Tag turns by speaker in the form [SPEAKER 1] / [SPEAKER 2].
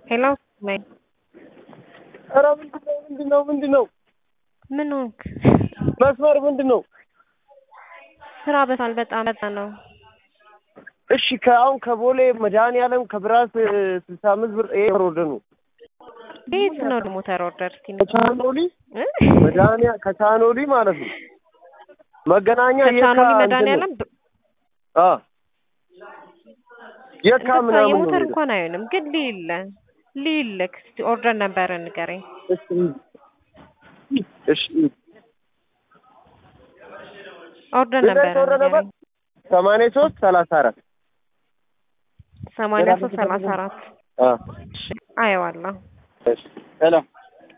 [SPEAKER 1] ሄሎ ነይ።
[SPEAKER 2] ኧረ ምንድን ነው ምንድን ነው ምንድን ነው?
[SPEAKER 1] ምን ሆንክ?
[SPEAKER 2] መስመር ምንድን ነው?
[SPEAKER 1] ስራ በታል በጣም በጣም ነው።
[SPEAKER 2] እሺ ከአሁን ከቦሌ መድኃኒዓለም ከብራስ ስልሳ አምስት ብር ይሄ ወርደ ነው
[SPEAKER 1] ቤት ነው ደግሞ ተሮርደር እስኪ
[SPEAKER 2] ከቻኖሊ መድኃኒያ ከቻኖሊ ማለት ነው መገናኛ
[SPEAKER 1] ከቻኖሊ
[SPEAKER 2] የካ
[SPEAKER 1] መድኃኒዓለም
[SPEAKER 2] እንትን ነው። አ የካ
[SPEAKER 1] እንደዛ
[SPEAKER 2] ምናምን ነው
[SPEAKER 1] የሞተር
[SPEAKER 2] የሚሄደው።
[SPEAKER 1] እንኳን አይሆንም ግን ሊል ሊልክ እስኪ ኦርደር ነበረ ንገረኝ።
[SPEAKER 2] እሺ እሺ
[SPEAKER 1] ኦርደር ነበረ
[SPEAKER 2] ነበረ ነበር
[SPEAKER 1] ንገረኝ።
[SPEAKER 2] ሰማንያ ሶስት ሰላሳ አራት
[SPEAKER 1] ሰማንያ ሶስት ሰላሳ አራት
[SPEAKER 2] አ
[SPEAKER 1] እሺ አየዋለሁ።
[SPEAKER 2] እሺ ሰላም